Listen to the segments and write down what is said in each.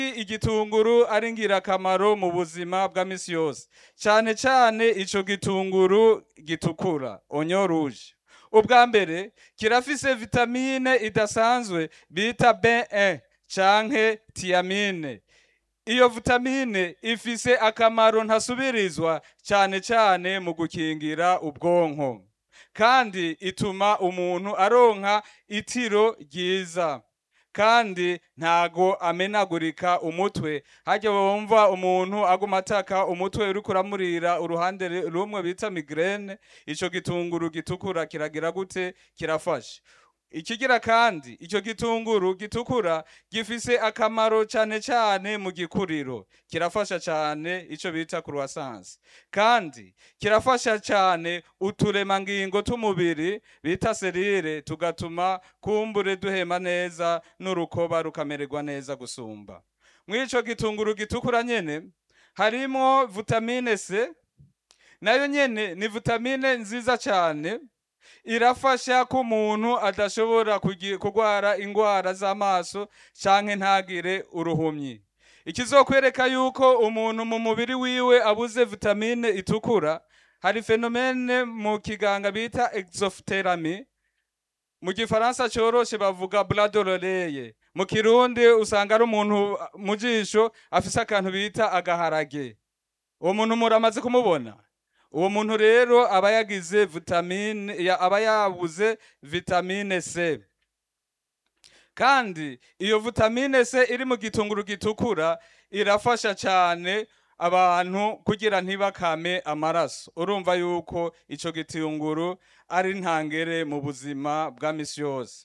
igitunguru ari ngirakamaro mu buzima bwa misi yose cyane cyane ico gitunguru gitukura onyo rouge ubwa mbere kirafise vitamine idasanzwe bita B1 canke tiamine iyo vitamine ifise akamaro ntasubirizwa cyane cyane mu gukingira ubwonko kandi ituma umuntu aronka itiro ryiza kandi ntago amenagurika umutwe hajya wumva umuntu aguma ataka umutwe uriko uramurira uruhande rumwe bita migraine ico gitunguru gitukura kiragira gute kirafasha ikigira kandi icyo gitunguru gitukura gifise akamaro cyane cyane mu gikuriro kirafasha cyane icyo bita croissance kandi kirafasha cyane uturemangingo tw'umubiri bita serire tugatuma kumbure duhema neza n'urukoba rukamererwa neza gusumba mw'ico gitunguru gitukura nyene harimo vitamine C nayo nyene ni vitamine nziza cyane irafasha ko umuntu adashobora kugi- kurwara indwara z'amaso canke ntagire uruhumyi ikizokwereka yuko umuntu mu mubiri wiwe abuze vitamine itukura hari fenomene mu kiganga bita exophthalmie mu gifaransa coroshe bavuga bras d'oreille mu kirundi usanga ari umuntu mu jisho afise akantu bita agaharage uwo muntu muramaze kumubona uwo muntu rero aba yagize vitamine ya- aba yabuze vitamine C kandi iyo vitamine C iri mu gitunguru gitukura irafasha cyane abantu kugira ntibakame amaraso urumva yuko ico gitunguru ari ntangere mu buzima bwa misi yose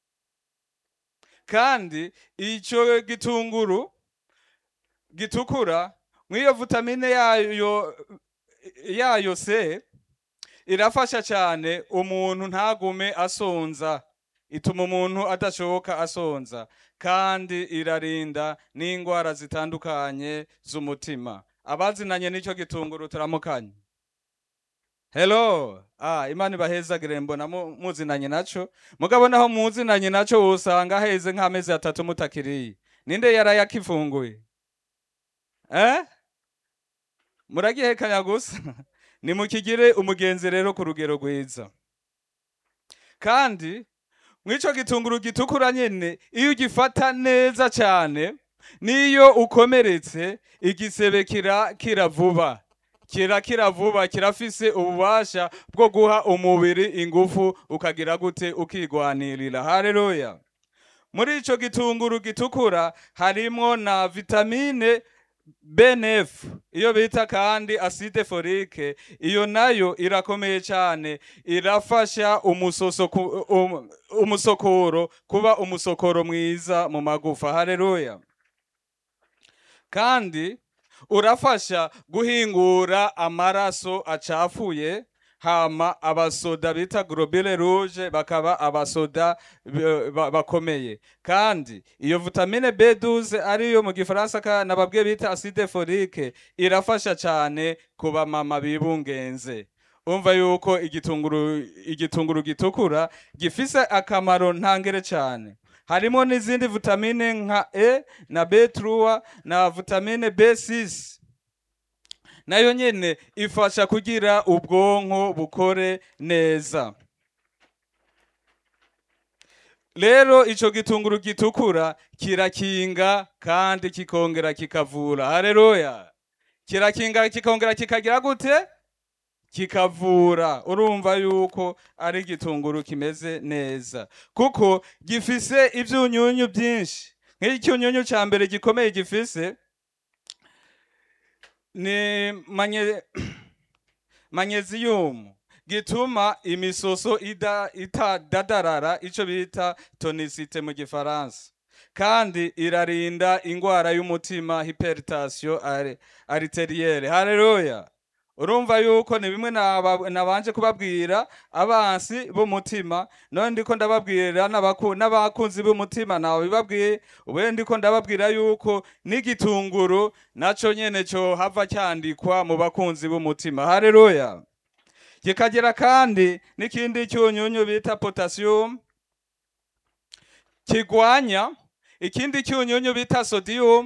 kandi ico gitunguru gitukura mw'iyo vitamine yayo yayo se irafasha cyane umuntu ntagume asonza ituma umuntu adashoka asonza kandi irarinda n'indwara zitandukanye z'umutima abazinanye n'icyo gitunguru turamukanye hello ah imana ibahezagire mbona mu- muzinanye naco mugabo naho muzinanye naco wosanga heze nk'amezi atatu mutakiriye ninde yarayakifunguye eh muragihekanya gusa nimukigire umugenzi rero ku rugero rwiza kandi mw'ico gitunguru gitukura nyene iyo ugifata neza cyane niyo ukomeretse igisebe kira kira vuba kira kira vuba kirafise ububasha bwo guha umubiri ingufu ukagira gute ukigwanirira haleluya muri ico gitunguru gitukura harimwo na vitamine BNF iyo bita kandi acide folique iyo nayo irakomeye cyane irafasha umusoso ku- um, umusokoro kuba umusokoro mwiza mu magufa haleluya kandi urafasha guhingura amaraso acafuye hama abasoda bita globule rouge bakaba abasoda b- ba- bakomeye kandi iyo vitamine B12 ariyo mu gifaransa ka nababwiye bita acide folique irafasha cyane ku bamama bibungenze umva yuko igitunguru igitunguru gitukura gifise akamaro ntangere cyane harimo n'izindi vitamine nka E na B3 na vitamine B6 nayo nyene ifasha kugira ubwonko bukore neza rero ico gitunguru gitukura kirakinga kandi kikongera kikavura haleluya kirakinga kikongera kikagira gute kikavura urumva yuko ari igitunguru kimeze neza kuko gifise ivyunyunyu byinshi nk'icyunyunyu ca mbere gikomeye gifise ni manye magnesium gituma imisoso ida itadadarara ico bita tonicite mu gifaransa kandi irarinda ingwara y'umutima hypertension ari- arterielle haleluya urumva yuko ni bimwe naba- nabanje kubabwira abansi b'umutima none ndiko ndababwira n'abaku- n'abakunzi b'umutima nawe bibabwiye ubuye ndiko ndababwira yuko n'igitunguru naco nyene co hava cyandikwa mu bakunzi b'umutima haleluya kikagira kandi n'ikindi cyunyunyu bita potassium kigwanya ikindi cyunyunyu bita sodium